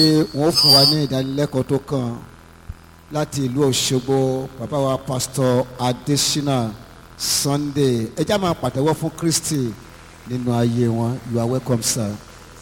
wọ́n fún wa ní ìdánilẹ́kọ̀ọ́ tó kàn láti ìlú Òṣogbo bàbá wa pásítọ̀ Adésínà Sunday ẹ já máa pàtẹ́wọ́ fún Kristi nínú ayé wọn you are welcome sir.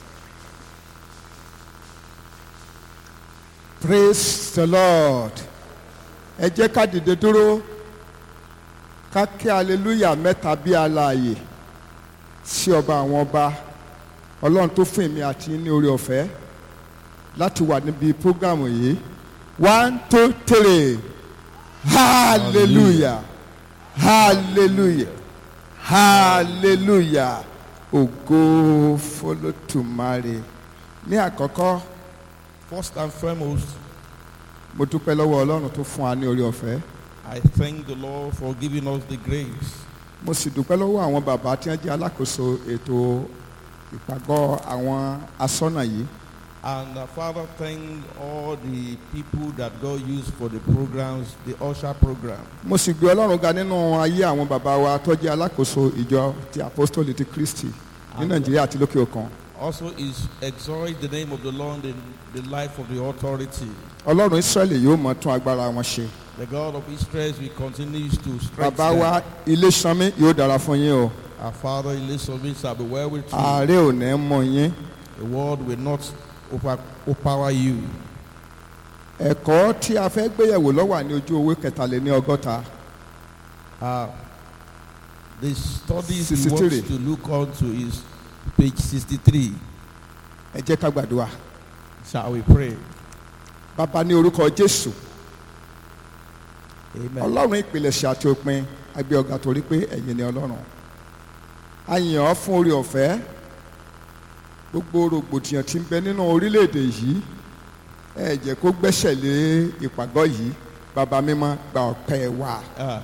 praise the lord ẹ jẹ́ ká dìde dúró ká kí hallelujah mẹ́ta bí alààyè sí ọba àwọn ọba ọlọ́run tó fún èmi àti ní orí ọ̀fẹ́ láti wà níbi prógámù yìí one two three hallelujah hallelujah hallelujah ògo fọlọ́tùmarè ní àkọ́kọ́ First and foremost, mo dúpẹ́ lọ́wọ́ ọlọ́run tó fún wa ní orí ọ̀fẹ́ I thank the Lord for giving us the grace. mo sì dúpẹ́ lọ́wọ́ àwọn bàbá tí wọ́n jẹ́ alákòóso ètò ìpàgọ́ àwọn asọ́nà yìí And uh, Father, thank all the people that God used for the programs, the Usher program. mo sì gbé ọlọ́run ga nínú ayé àwọn bàbá wa tó jẹ́ alákòóso ìjọ ti apostoli ti Kristi ní nàìjíríà àti lókè òkun Also is exalt the name of the Lord in the life of the authority. ọlọ́run israẹli yóò mọ̀ tún agbára wọn ṣe The God of Israel will continue to bàbá strengthen. wa ilé sanmi yóò dára fún yín o Our Father, Elizabeth, shall be well with you. ààrẹ ò ní mọ yín The world will not over- overpower you. ẹ̀kọ́ tí a fẹ́ gbéyẹ̀wò ló wà ní ojú owó kẹtàléní ọgọ́ta Uh, the studies we 63. want to look on to is page 63. ẹ jẹ́ ká gbàdúrà Shall we pray? bàbá ní orúkọ jésù Amen. ọlọ́run ìpilẹ̀ṣẹ̀ àti òpin agbé ọ̀gá torí pé ẹ̀yin ni ọlọ́run a yìn ọ́ fún orí ọ̀fẹ́ gbogbo rògbòdìyàn tí ń bẹ nínú orílẹ̀-èdè yìí ẹ jẹ́ kó gbẹ́sẹ̀ lé ìpàgọ́ yìí bàbá mímọ́ gba ọpẹ́ wa Ah,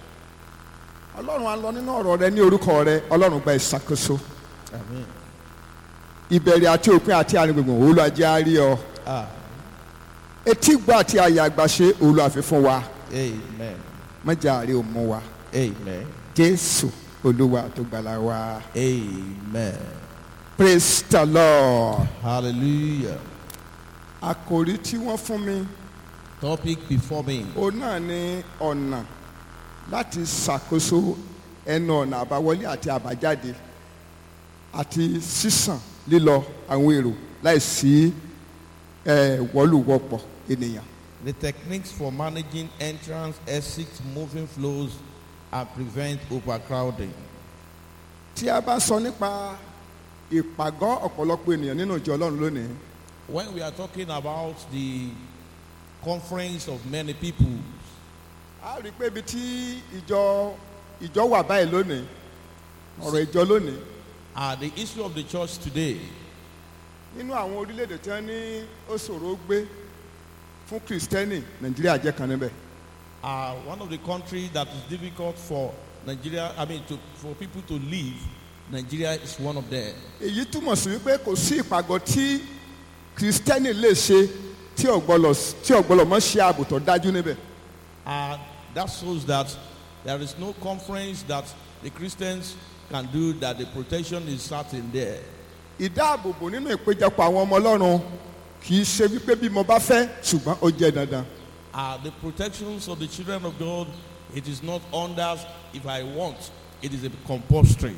ọlọ́run a lọ nínú ọ̀rọ̀ rẹ ní orúkọ rẹ ọlọ́run gba ìṣàkóso amen. ìbẹ̀rẹ̀ àti òpin àti àrùngbùngbùn olùwàjẹ́ àárí ọ Ah, etí gbọ́ àti àyà àgbàṣe olùwàfẹ́ fún wa amen. mọ́jà àárẹ̀ ò mú wa Amen. jésù olúwa tó gbàlà wa. Amen. praise the lord. Hallelujah. àkòrí tí wọ́n fún mi Topic before me. òun náà ní ọ̀nà láti ṣàkóso ẹnu ọ̀nà àbáwọlé àti àbájáde àti sísàn lílọ àwọn èrò láìsí ẹ̀ wọ́lùwọ́pọ̀ ènìyàn. The techniques for managing entrance, exit, moving flows, and prevent overcrowding. tí a bá sọ nípa ìpàgọ́ ọ̀pọ̀lọpọ̀ ènìyàn nínú ìjọ ọlọ́run lónìí When we are talking about the conference of many people, a rí i pé ibi tí ìjọ ìjọ wà báyìí lónìí ọ̀rọ̀ ìjọ lónìí uh, the issue of the church today nínú àwọn orílẹ̀-èdè tí wọ́n ní ó ṣòro gbé fún kìrìsìtẹ́nì nàìjíríà jẹ́ kan níbẹ̀. uh, one of the countries that is difficult for Nigeria, I mean, to, for people to live, Nigeria is one of them. èyí túmọ̀ sí wípé kò sí ìpàgọ́ tí kìrìsìtẹ́nì lè ṣe tí ọ̀gbọ́lọ̀ tí ọ̀gbọ́lọ̀ mọ́ ṣe ààbò tó dájú níbẹ̀. Uh, that shows that there is no conference that the Christians can do that the protection is certain there. ìdáàbòbò nínú ìpéjọpọ̀ àwọn ọmọ ọlọ́run kì í ṣe wípé bí mo bá fẹ́ ṣùgbọ́n ó jẹ́ dandan. Uh, the protections of the children of God, it is not under if I want, it is a compulsory.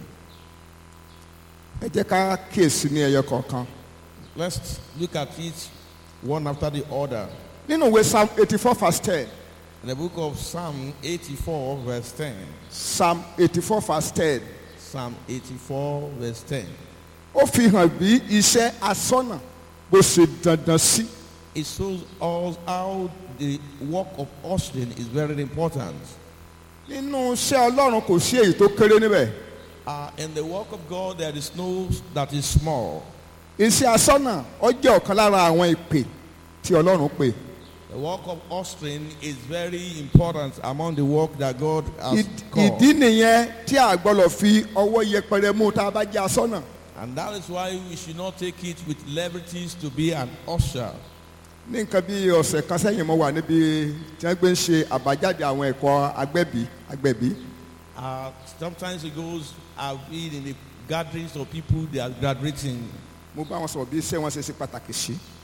ẹ jẹ́ ká kíyèsí ní ẹyọ kọ̀ọ̀kan. Let's look at it one after the other. nínú ìwé psalm eighty four verse ten In the book of Psalm 84, verse 10. psalm eighty four verse ten Psalm 84, verse 10. ó fi hàn bí iṣẹ́ asọ́nà bó ṣe dandan sí. It shows us how the work of ushering is very important. nínú iṣẹ́ ọlọ́run kò sí èyí tó kéré níbẹ̀. Uh, in the work of God, there is no that is small. iṣẹ́ asọ́nà ó jẹ́ ọ̀kan lára àwọn ìpè tí ọlọ́run pè. The work of ushering is very important among the work that God has Ìd- called. ìdí nìyẹn tí a gbọ́dọ̀ fi ọwọ́ yẹpẹrẹ mú tá a bá jẹ́ asọ́nà. And that is why we should not take it with leverities to be an usher. ní nǹkan bí ọ̀sẹ̀ kan sẹ́yìn mo wà níbi tí wọ́n gbé ń ṣe àbájáde àwọn ẹ̀kọ́ agbẹ́bí agbẹ̀bí. Uh, sometimes it goes, I've been in the gatherings of people they are graduating. mo bá wọn sọ̀rọ̀ bí iṣẹ́ wọn ṣe ṣe pàtàkì sí.